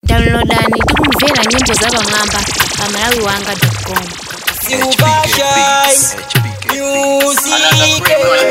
downloadani tikumvera nyimbo za pamwamba pa malawi wanga com Silver shine music.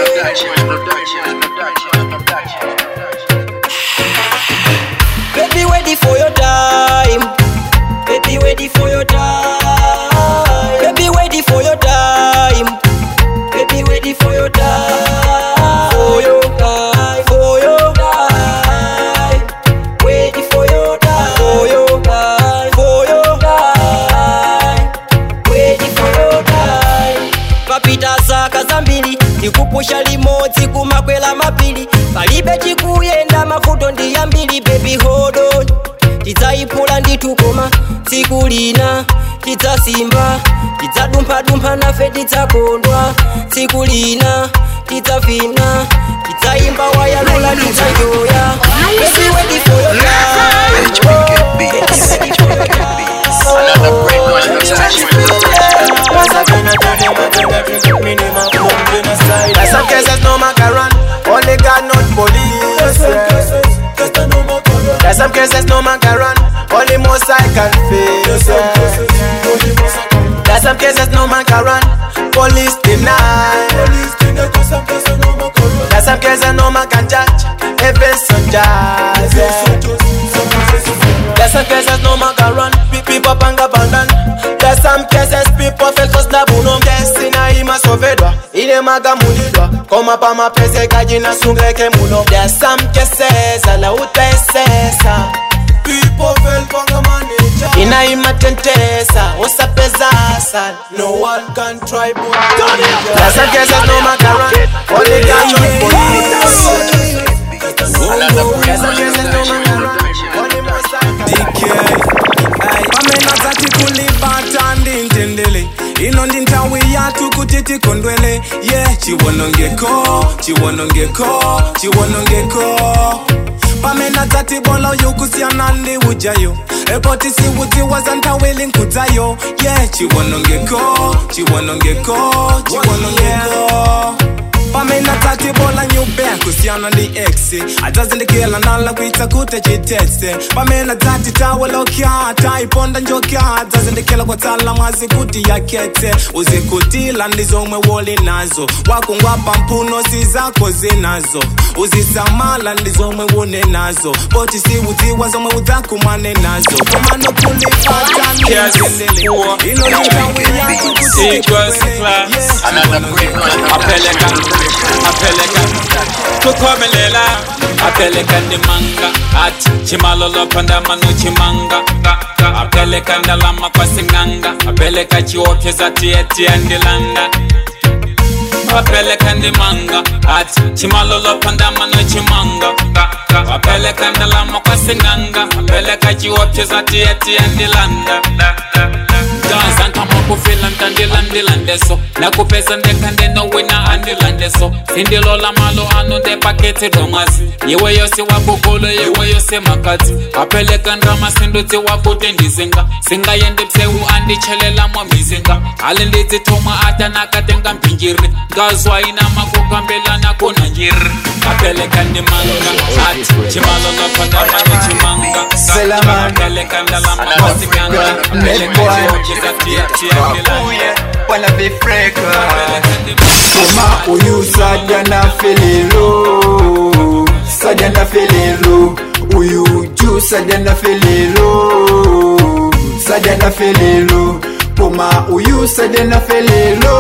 Baby, ready for your time. Baby, ready for your time. Baby, ready for your time. Baby, ready for your time. For your time. For your time. Ready for your time. For your time. For your time. Ready for your time. papita zaka zambiri tikupusha limodzi kumakwela mapiri palibe chikuyenda mavuto ndi yambiri bebi hodo tidzayiphula nditukoma tsiku lina tidzasimba tidzadumphadumpha nafe tidzakondwa tsiku lina tidzavina tidzayimba wayalula tidzajoya Baby, ready for your time. HBK Beats. HBK Beats. Another great one. There's some cases no man can run, only God not police. yeah. There's some cases no man can run, only most I can face. yeah. There's some cases no man can run, police deny. There's some cases no man can judge, even some judge. yeah. There's some cases no man can run, pe- people panga bandan. There's some cases people feel cause na buno Destina ima sovedwa, ile maga mulidwa Koma pa mapese kaji na sungeke muno There's some cases ala utaesesa People feel panga manager Ina ima tentesa, usapezasa No one can try but There's some cases no man can run, only God can police Another great There's some one. cases no man can run, only most I can pamena tatikulibata ndintendele ino ndi nthawi yathu kuti tikondwele ye chiwonongeko chiwonongeko chiwonongeko pamena dzatibola uyu kusiyana ndi ujayo epo tisiwudziwa za nthawi linkudzayo ye chiwonongeko chiwonongeko chiwonongeko pamena tatibola nyube kusiyana ndi x adzazindikila nala kuitsa kuti chitese pamena dzati tawelokya taiponda njokya adzazindikila kwatsala mwazi kuti yaketse uzikutila ndi zomwe woli nazo wakungwapa mphuno si zako zinazo uzisamala ndi zomwe wune nazo poti siudziwa zomwe udzakumane nazo komano kulipata ndindendele ino ni nthawi yathu kuti Equals tikondwele. class. Yes, Another great one. apeleka apeleka kukhomelela apeleka ndimanga ati chimalolo pandamano chimanga apeleka ndalama kwasing'anga apeleka chiopyeza tiyetia ndilanda apeleka ndimanga ati chimalolo pandamano chimanga apeleka ndalama kwasing'anga apeleka chiopyeza tiyetia ndilanda gaza nkamakufila ntandilandilandeso nakupeza ndekande nowina andilandeso sindilola malo anu ndepaketi domwazi yiwe yose wakukulu yiwe yose makadzi apeleka ndrama sindutsi wakuti ndizinga singayendi pseu andichelela mwa mizinga ali ndidzithoma atanakatenga mphinjiri ngazwa ina makukambelana kuna njiri apeleka ndimanga ati chimalolo pandamano chimanga Selaman. apeleka ndalama kwasikanga apeleka chiokeza tia tia ndilanda Wanna be freak Koma uyu saja na felelo Saja na felelo Uyu ju saja na felelo Saja na felelo Koma uyu saja na felelo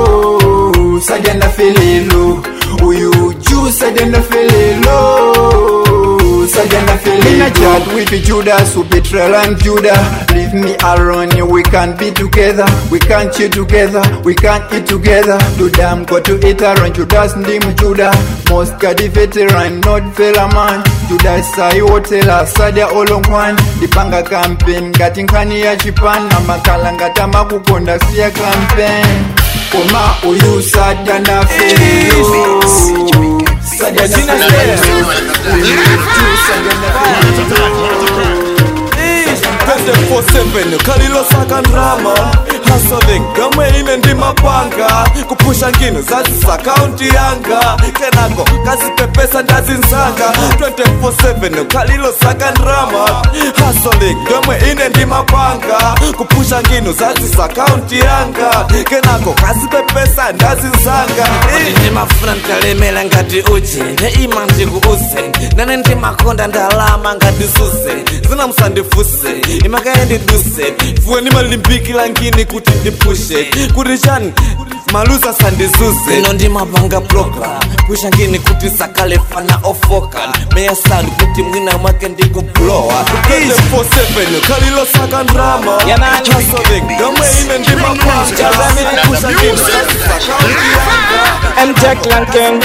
Saja na felelo Uyu ju saja na felelo Saja na felelo Mina chat with Judas who betrayal and Judah Leave me alone, we can't be together We can't cheat together, we can't eat together Do damn got to eat around Judas ndim Judah Most gadi veteran, not fella man Judas sai hotela, sadia olongwan Dipanga campaign, ngati nkhani ya chipan Amakala ngata makukonda siya campaign Koma uyu sadia na felelo Sadia na felelo Uyu ju sadia na felelo 24/7 khalilosaka ndrama hustling yomwe ine ndimapanga kupusha ngino zazisa akaunti yanga kenako kazipepesa ndazinzanga 24/7 khalilosaka ndrama hustling yomwe ine ndimapanga kupusha ngino zazisa akaunti yanga kenako kazipepesa ndazinzanga ndimafuna ndalemela ngati uchi neima ndikuuze nane ndimakonda ndalama ngati zuze zina musandifuse imakaye ndiduse fuwe ndimalimbikila ngini kuti ndipushe kuti chani maluza sandizuze ino ndimapanga program pusha ngini kuti sakale fana ofoka meyasani kuti mwina mwake ndikublowa 24/7 khalilosaka ndrama hustling yomwe ine ndimapanga kupusha ngino zazisa akaunti yanga I'm Jack Lankin.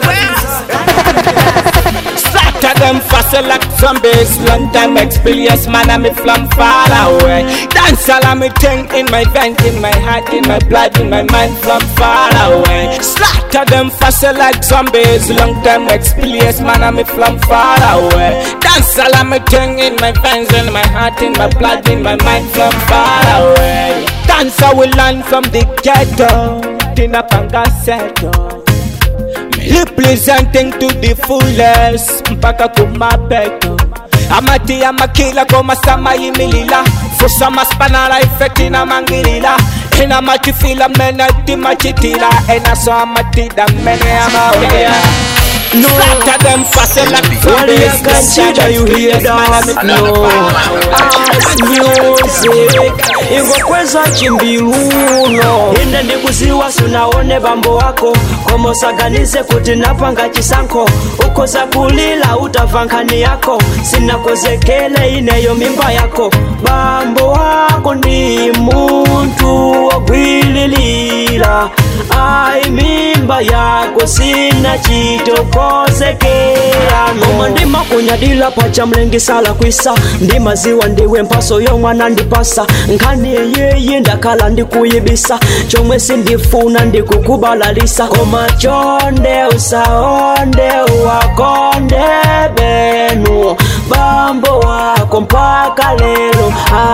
Slaughter them fast like zombies. Long time experience, man, I'm from far away. Dance all I'm thing in my veins, in my heart, in my blood, in my mind from far away. Slaughter them fast like zombies. Long time experience, man, I'm from far away. Dance all I'm thing in my veins, in my heart, in my blood, in my mind from far away. Dance I will learn from the ghetto. Tina Panga Seto. representing to the fullest mpaka kumapeto amati amakila komasama yimilila fusa maspanala ifekti na mangilila ina matifila mene timachitila enaso amatida mene amaoya No, Slaughter them fast like zombies. Consider you hear that? No. House music ingokweza chimbiluno inde ndikuziwa sunaone bambo wako komosaganize kuti napanga chisankho ukoza kulila utava nkhani yako sinakozekele ineyo mimba yako bambo wako ndi muntu wogwililila ai mimba yako sina chitokozekera koma ndimakunyadila pacha mlengisala kwisa ndimaziwa ndiwe mpaso yomwana ndipasa nkhani yeye ndakhala ndikuyibisa chomwe sindifuna ndikukubalalisa koma chonde usaonde uwakonde benu bambo wako mpaka lero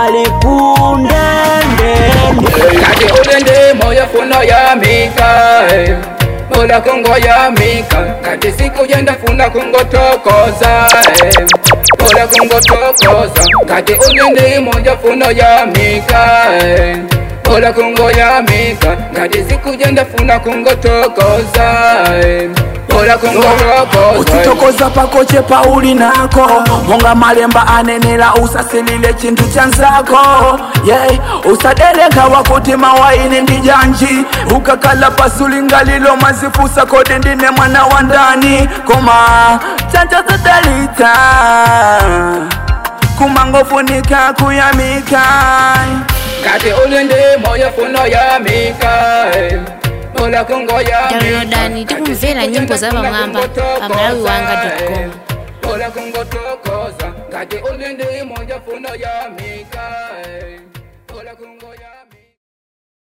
alikundendeni kati ulinde moyo funo ya mika eh. Mola kungo ya mika kati siku jenda funa kungo tokoza eh. Mola kungo tokoza kati ulinde moyo funo ya mika eh. Mola kungo ya mika kati siku jenda funa kungo tokoza eh. Mola kungo tokoza eh. uchitokoza pakoche pauli nako monga malemba anenela usasilile chintu chanzako yeah. usadereka wakuti mawaini ndi janji ukakala pasulingalilo mazifusa kodi ndine mwana wa ndani koma chancho zidalita kumangofunika kuyamika kati ulinde moyo funo ya mika eh. Mola kungo ya downloadani tikumvera nyimbo za pamwamba pa malawiwanga.com Ola kungotokoza ngati ulindi moja funo ya mika eh. Ola kungo ya